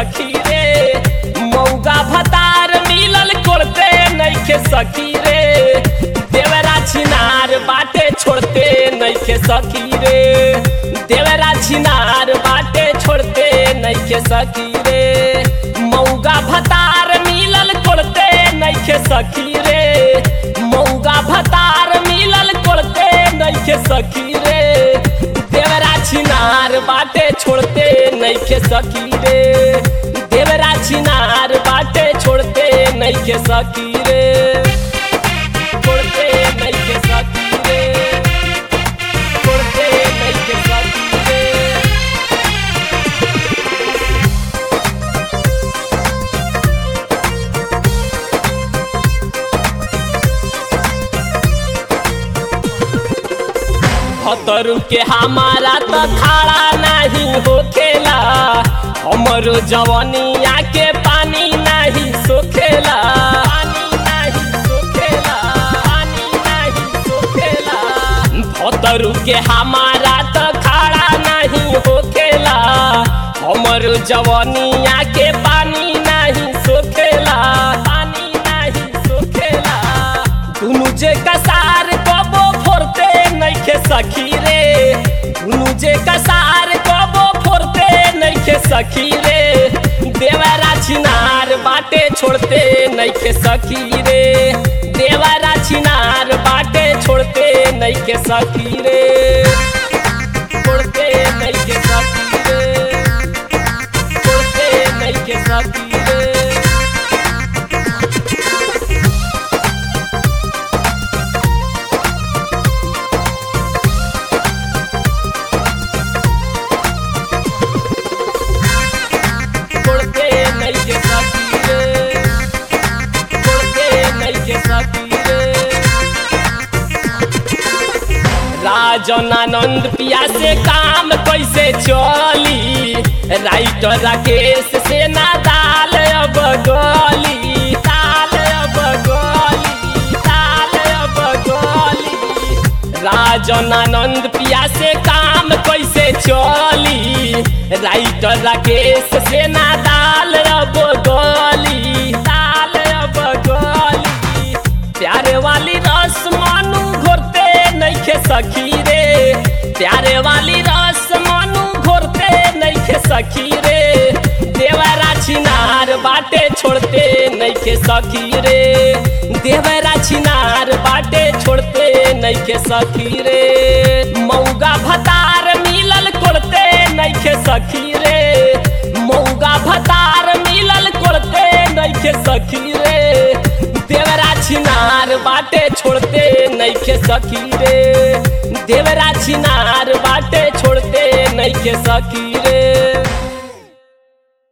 सखी रे मौगा भतार मिलल कोड़ते नइखे सखी रे देवरा छिनार बाटे छोड़ते नइखे सखी रे देवरा छिनार बाटे छोड़ते नइखे सखी रे मौगा भतार मिलल कोड़ते नइखे सखी रे मौगा भतार मिलल कोड़ते नइखे सखी रे देवरा छिनार बाटे छोड़ते नइखे सखी रे देवरा छिनार बाटे छोड़ते नइखे सखी रे छोड़ते नइखे सखी रे छोड़ते नइखे सखी रे भतरू के हमारा तो खाड़ा नहीं होखेला हमरो जवनिया के पानी नहीं सोखेला पानी नहीं सोखेला पानी नहीं सोखेला भतरू के हमारा तो खाड़ा नहीं होखेला हमरो जवनिया के पानी नहीं सोखेला पानी नहीं सोखेला दुनु जे कसार कबो फोरते नइखे सखी रे दुनु जे कसार कबो फोरते नइखे सखी रे देवरा छिनार बाटे छोड़ते नइखे सखी रे देवरा छिनार बाटे छोड़ते नइखे सखी रे छोड़ते नइखे सखी रे छोड़ते नइखे सखी रे छोड़ते नइखे सखी रे छोड़ते नइखे सखी रे राजन आनंद पिया से काम कैसे चली राइटर राकेश से ना दाल अब गली दाल अब गली दाल अब गली राजन आनंद पिया से काम कैसे चली राइटर राकेश से ना दाल अब गली दाल अब गली प्यारे वाली रस मानू घोरते नइखे सखी रे प्यारे वाली रस मानू घोरते नइखे सखी रे देवरा छिनार बाटे छोड़ते नइखे सखी रे देवरा छिनार बाटे छोड़ते नइखे सखी रे मौगा भतार मिलल कोड़ते नइखे सखी रे मौगा भतार मिलल कोड़ते नइखे सखी रे देवरा छिनार बाटे छोड़ते नइखे सखी रे देवरा छिनार बाटे छोड़ते नइखे सखी रे